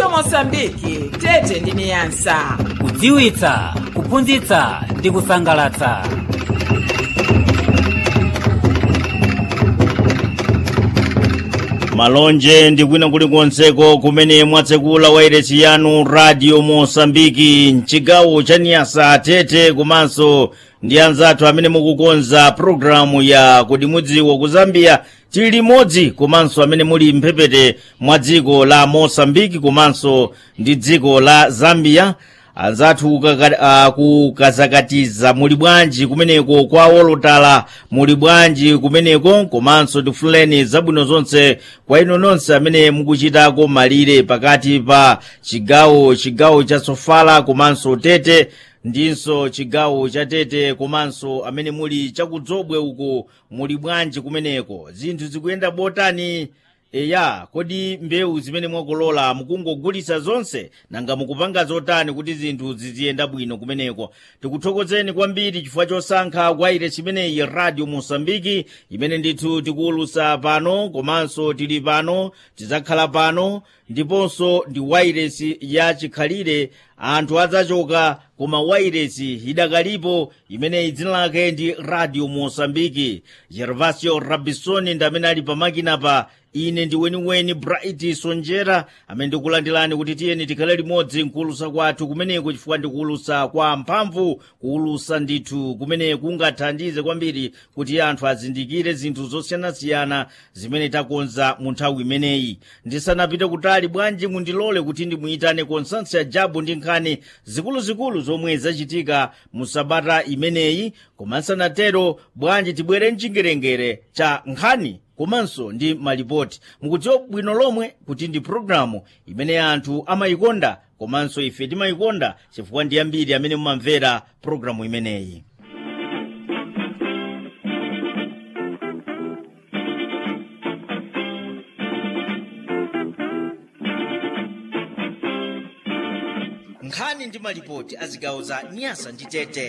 radio mosambiki tete ndi niyasa kudziwitsa kuphunzitsa ndi kusangalatsa malonje ndi kwina kulikonseko kumene mwatsekula wairesi yanu radio mosambiki mchigawo cha niyasa tete komanso ndi anzathu amene mukukonza pulogalamu ya kodi mudziwa ku zambia tili limodzi komanso amene muli mphepete mwa dziko la mosambiki komanso ndi dziko la zambia anzathu kukaka- uh, kukazakatiza muli bwanji kumeneko kwa wolotala muli bwanji kumeneko komanso tifuleni zabwino zonse kwa inu nonse amene mukuchitako malire pakati pa chigawo chigawo cha sofala komanso tete ndinso chigawo cha tete komanso amene muli chakudzobwe uko muli bwanji kumeneko zinthu zikuyenda botani eya kodi mbewu zimene mwakolola mukungogulitsa zonse nanga mukupanga zotani kuti zinthu ziziyenda bwino kumeneko tikuthokozeni kwambiri chifukwa chosankha wairesi chimeneyi radio mosambiki imene ndithu tikuwulutsa pano komanso tili pano tidzakhala pano ndiponso ndi wairesi ya chikhalire anthu adzachoka koma wairesi idakalipo imeneyi dzina lake ndi radio mosambiki gervasio rabisoni ndi amene ali pamakinapa ine ndi weniweni bright sonjera amene ndikulandirani kuti tiyeni tikhale limodzi nkuwulutsa kwathu kumeneko chifukwa ndikuwulutsa kwa mphamvu kuwulutsa ndithu kumene kungathandize kwambiri kuti anthu azindikire zinthu zosiyanasiyana zimene takonza mu nthawi imeneyi ndisanapite kutali bwanji mundilole kuti ndimuyitane konstansia jabu ndi nkhani zikuluzikulu zomwe zachitika mu sabata imeneyi koma nsanatero bwanji tibwere mchingerengere cha nkhani komanso ndi malipoti mukudziwa bwino lomwe kuti ndi pulogalamu imene anthu amayikonda komanso ife timayikonda chifukwa ndi ambiri amene mumamvera pulogalamu imeneyi nkhani ndi malipoti a zigawo za nyasa ndi tete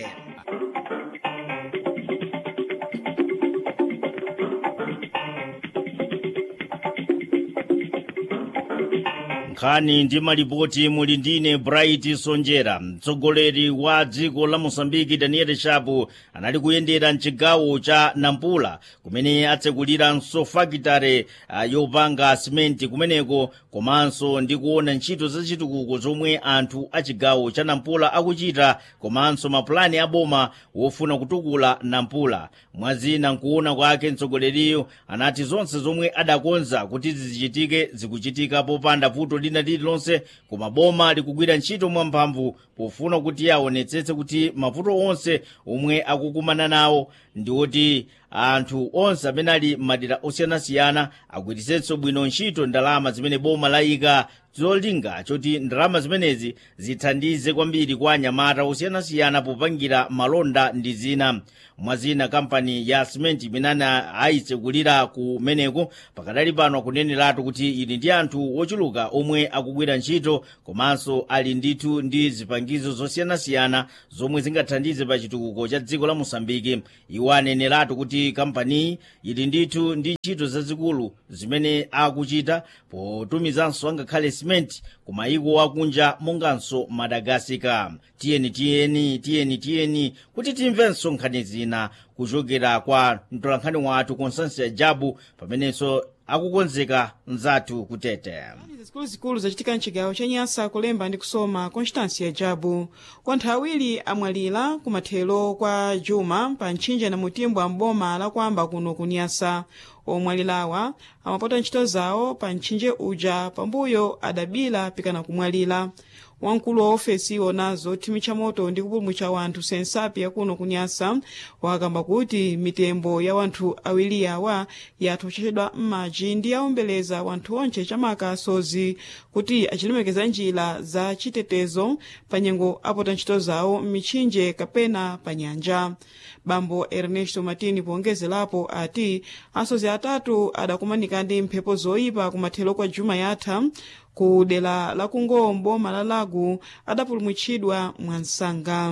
nkhani ndi malipoti muli ndine bright sonjera mtsogoleri wa dziko la mosambiki daniel shapu anali kuyendera mchigawo cha nampula kumene atsekuliranso fakitare uh, yopanga simenti kumeneko komanso ndi kuona ntchito zachitukuko zomwe anthu a chigawo cha nampula akuchita komanso mapulani aboma wofuna kutukula nampula mwazina nkuona kwake mtsogoleriyo anati zonse zomwe adakonza kuti zizichitike zikuchitika popanda vuto lina lililonse koma boma likugwira ntchito mwamphamvu pofuna kuti aonetsetse kuti mavuto onse omwe akukumana nawo ndi oti anthu onse amene ali m'madera osiyanasiyana agwiritsenso bwino ntchito ndalama zimene boma layika zolinga choti ndalama zimenezi zithandize kwambiri kwa anyamata osiyanasiyana popangira malonda ndi zina mwazina kampani ya simenti imene ayitsekulira kumeneko pakadali pano akuneneratu kuti ili ndi anthu ochuluka omwe akugwira ntchito komanso ali ndithu ndi zipangizo zosiyanasiyana zomwe zingathandize pa chitukuko cha dziko la mosambiki iwo aneneratu kuti kampaniyi ili ndithu ndi ntchito zazikulu zimene akuchita potumizanso angakhale simenti ku mayiko akunja monganso madagasika tiyeni tiyeni tiyeni tiyeni kuti timvenso nkhani zina kuchokera kwa mtolankhani wathu constansia jabu pamenenso akukonzeka mzathu kutete zikuluzikulu zachitika mchigawo cha nyasa kulemba ndi kusoma constância jabu kwa nthawi awiri amwalira kumathero kwa juma pa ntchinja na mutimbwa mboma lakwamba kuno ku nyasa omwalirawa amapota ntchito zawo pa ntchinje uja pambuyo adabila pikana kumwalira wamkulu wa ofesi iwonazo thimitcha moto ndi kupulumutsa wanthu sensapi yakuno kunyasa wakamba kuti mitembo ya wanthu awiri awa yathochedwa m'madzi ndi yawombeleza wanthu onse chamaka asozi kuti achilemekeza njira za chitetezo pa nyengo apota ntchito zawo m'mitchinje kapena pa nyanja bambo ernesto matini powongezerapo ati asozi atatu adakumanika ndi mphepo zoyipa kumathero kwa juma yatha ku dera la kungombo malalagu adapulumutsidwa mwansanga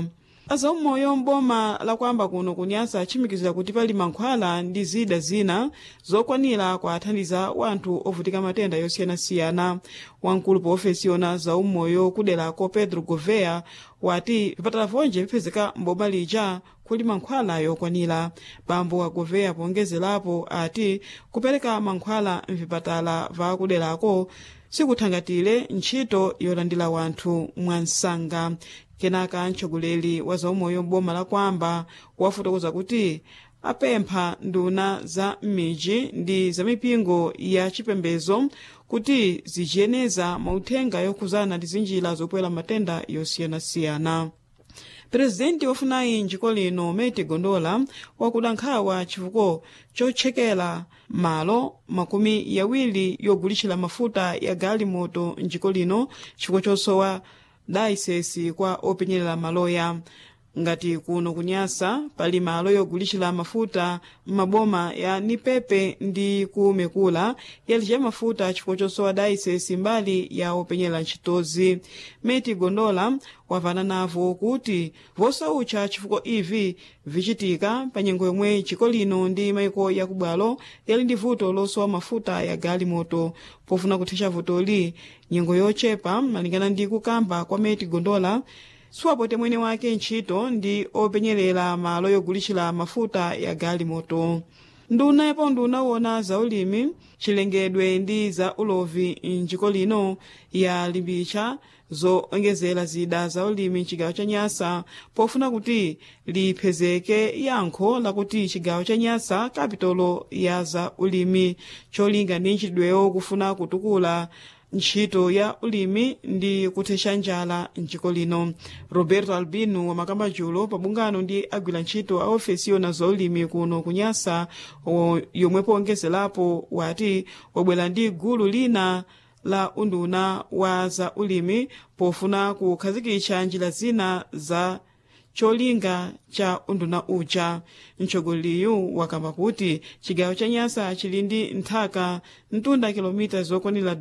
azaumoyo mboma lakwamba kuno kunyasa atchimikizira kuti pali mankhwala ndi zida zina zokwanira kuathandiza wanthu ovutika matenda yosiyanasiyana wamkulu pa ofesi yona zaumoyo kuderako pedro govea wati vipatala vonje vipezeka mboma lija kuli mankhwala yokwanira bambo wa govea pongezerapo ati kupereka mankhwala mvipatala vakuderako sikuthangatire ntchito yolandira wanthu mwansanga kenaka mtsogoleri wa zaumoyo m'boma la kwamba wafotokoza kuti apempha nduna za m'midzi ndi za mipingo ya chipembedzo kuti zichiyeneza mauthenga yokhuzana ndi zinjira zopwera matenda yosiyanasiyana purezidenti wafunayi njiko lino meti gondola wakuda nkhawa chifukwa chotchekera malo makumi yawiri yogulitchira mafuta ya galimoto njiko lino chifukwa chosowa dayisesi kwa openyerera maloya ngati kuno kunyasa pali malo yogulitchira mafuta m'maboma ya nipepe ndi kumekula yalija mafuta chifukwa chosowa dayisesi mbali ya openyerera ntchitozi meti gondola wavana navo kuti vosaucha chifukwa ivi vichitika pa nyengo yomwe chiko lino ndi maiko yakubwalo yali ndi vuto losowa mafuta ya galimoto pofuna kuthetsa vutoli nyengo yochepa malingana ndi kukamba kwa meti gondola siwapote mwene wake ntchito ndi openyerera malo yogulitchira mafuta ya galimoto nduna yapo nduna wona za ulimi chilengedwe ndi za ulovi mdziko lino yalimbitsa zoongezera zida za ulimi mchigawo cha nyasa pofuna kuti liphezeke yankho lakuti chigawo cha nyasa kapitolo ya za ulimi cholinga ndi nchidwewo kufuna kutukula ntchito ya ulimi ndi kuthetsa njala mdziko lino roberto albino wamakamba julo pabungano ndi agwira ntchito a ofesi yona za ulimi kuno kunyasa yomwe powongezerapo wati wabwera ndi gulu lina la unduna wa za ulimi pofuna kukhazikitsa njira zina za cholinga cha unduna uja mtsogoleriyu wakamba kuti chigawo cha nyasa chili ndi nthaka mtunda kilomita zokwanira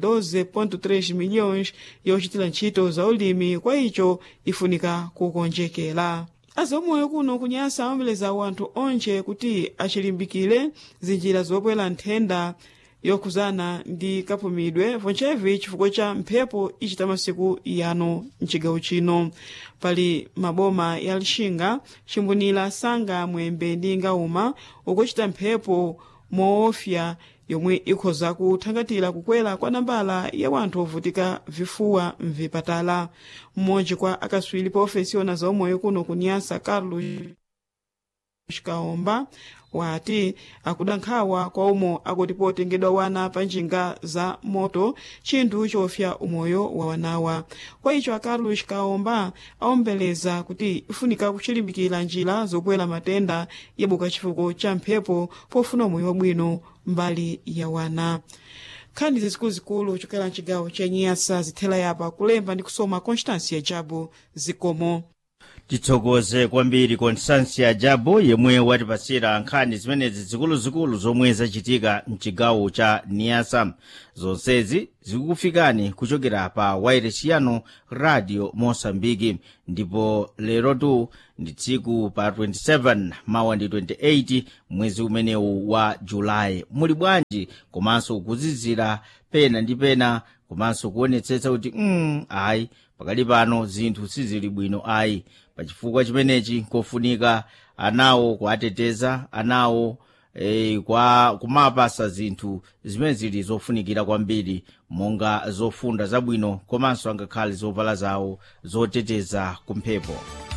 12.3 milhões yochitira ntchito za ulimi kwa icho ifunika kukonjekera azaumoyo kuno kunyasa awombeleza wanthu onse kuti achilimbikire zinjira zopwera nthenda yokhuzana ndi kapumidwe vonchevi chifukwa cha mphepo ichita masiku yano mchigawo chino pali maboma ya lixinga chimbunira sanga mwembe ndi ngauma ukuchita mphepo moofya yomwe ikhoza kuthangatira kukwera kwa nambala ya wanthu ovutika vifuwa mvipatala mmodzi kwa akaswiri pa ofesi yona zaumoyo kuno kunyasa carlos kaomba wati akuda nkhawa kwa umo akuti potengedwa wana pa njinga za moto chinthu chofya umoyo wa wanawa kwa icho acarlos kaomba awombeleza kuti ifunika kuchilimbikira njira zopwera matenda yabuka chifukwa cha mphepo pofuna umoyo wabwino mbali ya wana nkhani zikuluzikulu chokera mchigawo cha nyasa zithela yapa kulemba ndi kusoma constância jabu zikomo tithokoze kwambiri constância jabo yemwe watipasira nkhani zimenezi zikuluzikulu zomwe zachitika mchigawo cha niasa zonsezi zikukufikani kuchokera pa wairesiano radio mosambiki ndipo lerotu ndi tsiku pa 27 mawa ndi 28 mwezi umenewu wa julayi muli bwanji komanso kuzizira pena ndi pena komanso kuonetsetsa kuti mm, ayi pakali pano zinthu sizili bwino ayi pachifukwa chimenechi kofunika anawo kuateteza anawo e, kwa kumapasa zinthu zimene zili zofunikira kwambiri monga zofunda zabwino komanso angakhale zovala zawo zoteteza kumphepo